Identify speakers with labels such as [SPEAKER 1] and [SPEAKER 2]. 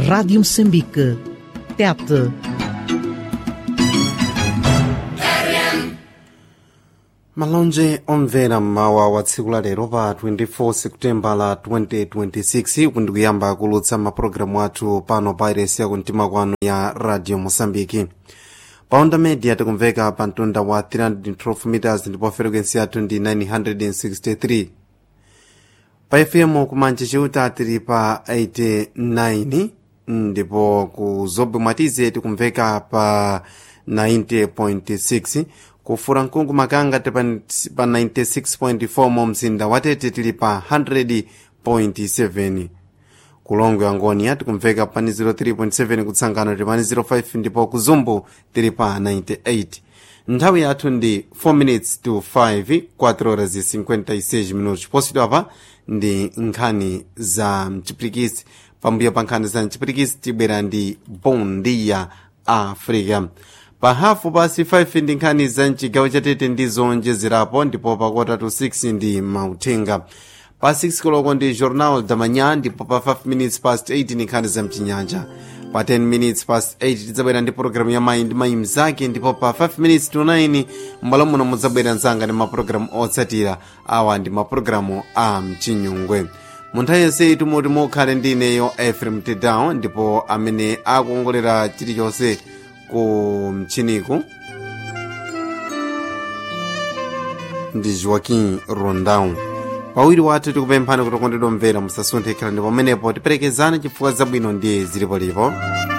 [SPEAKER 1] Rádio Moçambique. TET.
[SPEAKER 2] malonje omvera mmawa wa tsiku la lero pa 24 seputembala 2026 kundikuyamba kulutsa mapulogalamu athu pano pa iresi yakumtima kwanu ya radio mosambiki pa onda media tikumveka pa mtunda wa 312 meters ndipo frequency yathu ndi 963 pa fm kumanja chiuta tili pa 89 ndipo ku zobwe mwatize tikumveka pa 90.6 kufura mkungu makanga tili pa 96.4 mu mzinda watete tili pa 100.7 kulongwe angoni tikumveka pani 03.7 kutsangano tili pani 05 ndipo kuzumbu tili pa 98 nthawi yathu ndi 4 minutes to 5 4 horas e 56 minutos posidwa apa ndi nkhani za mchipirikisi pambuyo pa nkhani za mchipirikisi tibwera ndi bondia africa pa hafu pasi 5 ndi nkhani za mchigawo chatete ndi zonjezerapo ndipo pa kota to 6 ndi mauthenga pa 6 koloko ndi journal da manhã ndipo pa 5 minutes past 8 ndi nkhani za mchinyanja pa 10 minutes past 8 tidzabwera ndi pologalamu ya mayi ndi mayi mzake ndipo pa 5 minutes to 9 m'bwalo muno mudzabwera mzanga ndi mapulogalamu otsatira awa ndi mapulogalamu a mchinyungwe mu nthawi yonse tumoti mukhale ndi ineyo efrem tedown ndipo amene akuongolera chilichonse ku mchiniku ndi joaquim rondão pawiri wathu tikupemphani kuti kondedwa mvera musasunthe khala ndi pamenepo tiperekezane chifukwa zabwino ndiye zilipolipo